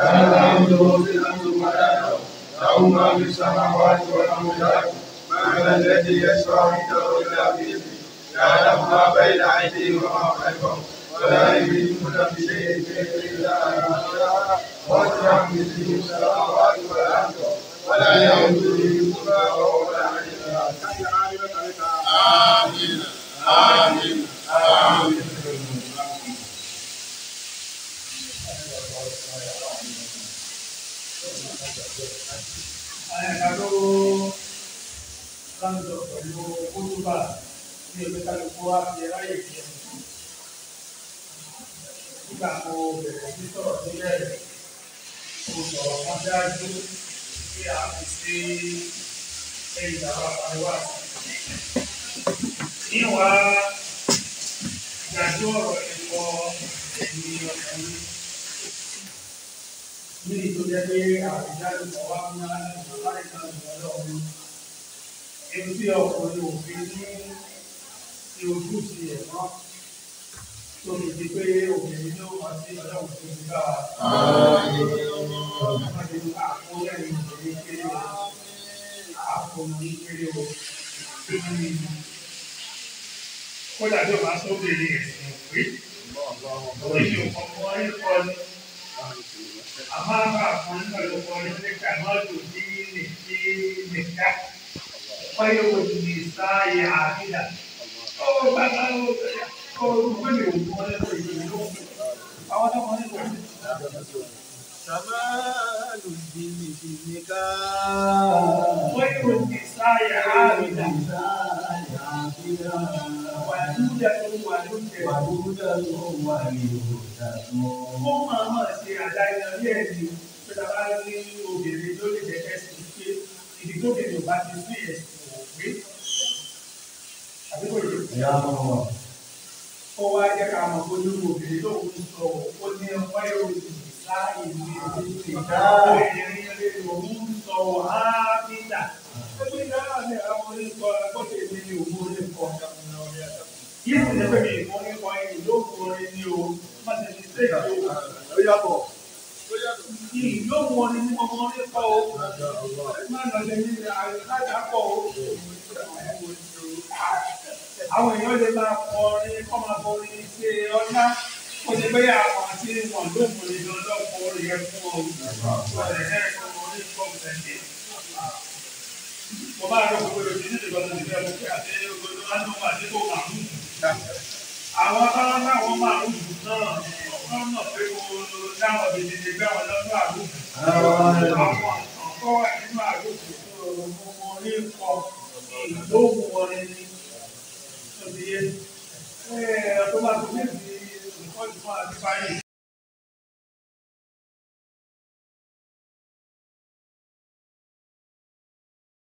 له ما في السماوات والأرض من الذي يشفع عنده إلا بإذنه يعلم ما بين أيديهم وما خلفهم ولا يملكون بشيء من إلا وسع مثله السماوات والأرض ولا يؤوده حفظهما وهو العلي العظيم آمين آمين آمين àyàkálò láńdọ̀ pẹ̀lú kótóbà ní ẹgbẹ́ kálukú wa fi ráyè jẹ nígbà mo bẹ̀rẹ̀ sí sọ̀rọ̀ tó bẹ̀rẹ̀ mo sọ̀rọ̀ kan dájú pé a fi sí ẹ̀yìn bàbá àríwá níwá ìdájọ́ ọ̀rọ̀ ẹ̀kọ́ ẹ̀mí ọkùnrin ní ìtòjẹ́ pé àfijáde kan wá fún bàbá ìkan ìgbàlọ́ ọ̀hún ebi tí ọkùnrin òfin ní ti ojú sí ẹ̀ náà tó fi di pé obìnrin ló wá sí ọlọ́run tó ti bá a. Àkóyẹ̀yìn obìnrin kéré o, àkóyẹ̀yìn kéré o. Kódà bí o bá sóbìnrin ẹ̀sìn òpé, oríṣi òkọ̀ọ̀kan rí kọ́ ni. Àmọ́ àbá kan nígbà tó kọ́ ní nígbà náà lò ní nìkí nìkà. Wáyé wo ni sáyé àbídà? Ó bàbá ó bẹ̀rẹ̀ olùgbẹ́lẹ̀ òkú ọlẹ́kọ̀ọ́ ìgbẹ̀lẹ̀ ló ń àwọn ọmọ nígbà Kamalu dini dinika. wọ́n yóò ti sáyà áàrùdà wà lúdà tó wà lúdà ó máa máa ṣe àdáyé ní ẹ̀dì pẹ̀lú bá ní obìnrin tó lè jẹ́ ẹ̀sìn pé ìdí tó bèèrè bá ti sí ẹ̀sìn òwe àbíkò yìí ó wá jẹ́ ká mọ̀ pé olúwo obìnrin tó ń sọ ó ní ọmọ yóò ti láàyè ní ìdílé obìnrin lè lòun sọ ábídà ó ní dáhà ní àwọn oníkọ agbọ́dọ̀ èmi ní òun oníkọ yìí sì ní pẹ̀lú ìmọ̀ oníkọ yìí ló kọ orin ní o má ti ní sèkì o Ó yàtọ̀. yìí ló mọ ní ọmọ oníkọ o má lọ lè ní àyíká pọ̀ o àwọn èèyàn lè máa kọ orin kọ́ máa kọ orin ṣe ọlá kó ṣe pé àwọn tí wọn ló mú ní lọ́dọ̀ kọ orin yẹn fún ọ ọ̀rẹ́ ẹ̀ kọ́ orin kọ́ ọ̀sẹ̀ mo bá rọ gbogbo ìròyìn nílùú ìgbàlódé ìgbà mo pé àti gbogbo ánúmọ̀ àti tó máa ń àwọn báwọn táwọn máa ń dùn náà wọ́n mọ̀ pé mo dáwọn bèbè lè gbá wọn lọ́dọ̀ àgùkù àwọn àkọ́ wà nínú àgùkù tó mo mọ orí kọ ìlóhùn orin ni òdìyẹ tó bá tó méjì nǹkan ìfún àti báyìí